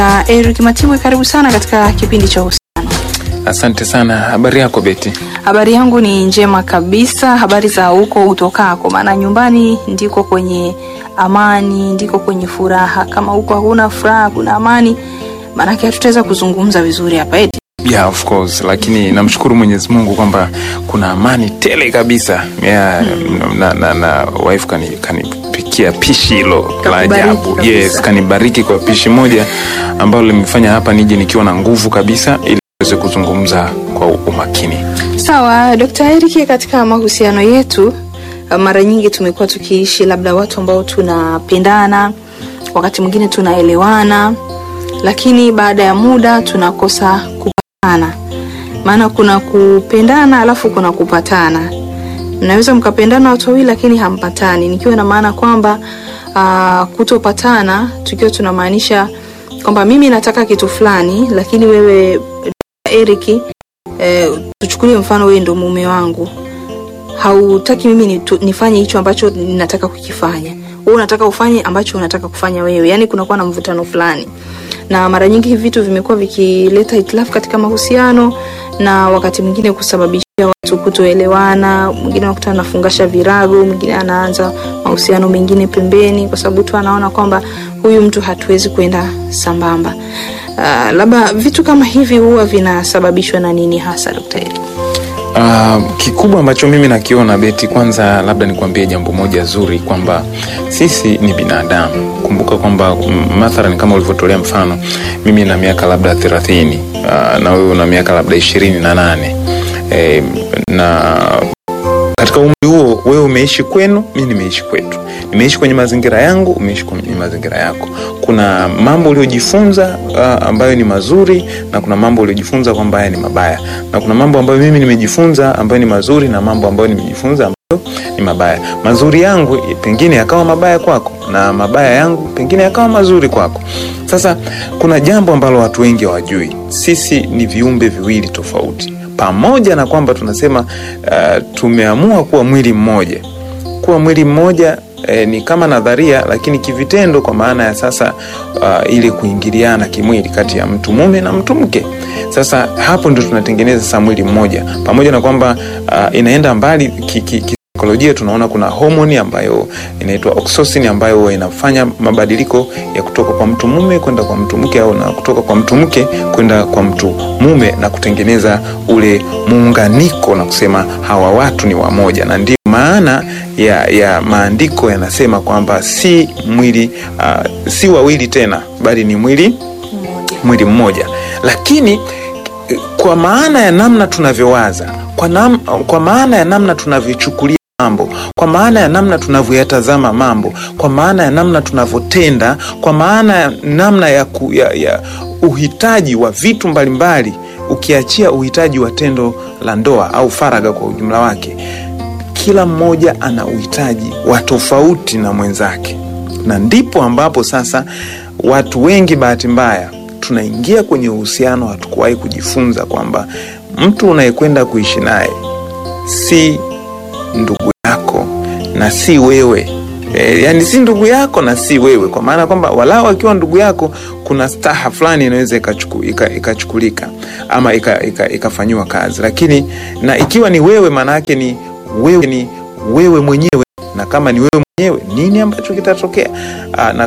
Uh, Eric Matibwe, karibu sana katika kipindi cha uhusiano. Asante sana. Habari yako Beti? Habari yangu ni njema kabisa. Habari za huko utokako? Maana nyumbani ndiko kwenye amani, ndiko kwenye furaha. Kama huko hakuna furaha, kuna amani, maanake hatutaweza kuzungumza vizuri hapa eti. Yeah, of course, lakini namshukuru Mwenyezi Mungu kwamba kuna amani tele kabisa. Yeah, na, na, na wife kani kanipikia pishi hilo la Kakubariki ajabu. kabisa. Yes, kanibariki kwa pishi moja ambalo limefanya hapa nije nikiwa na nguvu kabisa ili tuweze kuzungumza kwa umakini. Sawa, Dr. Eric, katika mahusiano yetu uh, mara nyingi tumekuwa tukiishi labda watu ambao tunapendana, wakati mwingine tunaelewana, lakini baada ya muda tunakosa kupatana. Maana kuna kupendana alafu kuna kupatana. Mnaweza mkapendana watu wawili lakini hampatani, nikiwa na maana kwamba uh, kutopatana tukiwa tunamaanisha kwamba mimi nataka kitu fulani, lakini wewe Eric eh, tuchukulie mfano wewe ndo mume wangu hautaki mimi nitu, nifanye hicho ambacho ninataka kukifanya wewe unataka ufanye ambacho unataka kufanya wewe yani kunakuwa na mvutano fulani na mara nyingi hivi vitu vimekuwa vikileta hitilafu katika mahusiano na wakati mwingine kusababisha watu kutoelewana mwingine unakuta anafungasha virago mwingine anaanza mahusiano mengine pembeni kwa sababu tu anaona kwamba huyu mtu hatuwezi kwenda sambamba uh, labda vitu kama hivi huwa vinasababishwa na nini hasa daktari Uh, kikubwa ambacho mimi nakiona Beti, kwanza labda nikuambie jambo moja zuri kwamba sisi ni binadamu. Kumbuka kwamba mm, mathalan kama ulivyotolea mfano, mimi na miaka labda thelathini uh, na wewe una miaka labda ishirini na nane e, na katika umri huo wewe umeishi kwenu, mi nimeishi kwetu, nimeishi kwenye mazingira yangu, umeishi kwenye mazingira yako. Kuna mambo uliojifunza uh, ambayo ni mazuri na kuna mambo uliojifunza kwamba haya ni mabaya, na kuna mambo ambayo mimi nimejifunza ambayo ni mazuri na mambo ambayo nimejifunza ambayo ni mabaya. Mazuri yangu pengine yakawa mabaya kwako na mabaya yangu pengine yakawa mazuri kwako. Sasa kuna jambo ambalo watu wengi hawajui, sisi ni viumbe viwili tofauti pamoja na kwamba tunasema uh, tumeamua kuwa mwili mmoja kuwa mwili mmoja eh, ni kama nadharia lakini kivitendo kwa maana ya sasa uh, ile kuingiliana kimwili kati ya mtu mume na mtu mke sasa hapo ndio tunatengeneza sasa mwili mmoja pamoja na kwamba uh, inaenda mbali ki, ki, ki, saikolojia tunaona kuna homoni ambayo inaitwa oxytocin ambayo huwa inafanya mabadiliko ya kutoka kwa mtu mume kwenda kwa mtu mke au na kutoka kwa mtu mke kwenda kwa mtu mume na kutengeneza ule muunganiko na kusema hawa watu ni wamoja na ndio maana ya, ya maandiko yanasema kwamba si mwili uh, si wawili tena bali ni mwili mwili mmoja lakini eh, kwa maana ya namna tunavyowaza kwa, nam, kwa maana ya namna tunavyochukulia mambo kwa maana ya namna tunavyoyatazama mambo kwa maana ya namna tunavyotenda kwa maana ya namna ya, ku, ya, ya uhitaji wa vitu mbalimbali ukiachia uhitaji wa tendo la ndoa au faraga kwa ujumla wake kila mmoja ana uhitaji wa tofauti na mwenzake na ndipo ambapo sasa watu wengi bahati mbaya tunaingia kwenye uhusiano hatukuwahi kujifunza kwamba mtu unayekwenda kuishi naye si ndugu yako na si wewe e, yani si ndugu yako na si wewe kwa maana kwamba walau akiwa ndugu yako kuna staha fulani inaweza ikachuku- ika- ikachukulika ama ikafanyiwa ika, ika ikafanyiwa kazi lakini na ikiwa ni wewe maana yake ni wewe ni wewe mwenyewe na kama ni wewe mwenyewe nini ambacho kitatokea Aa, na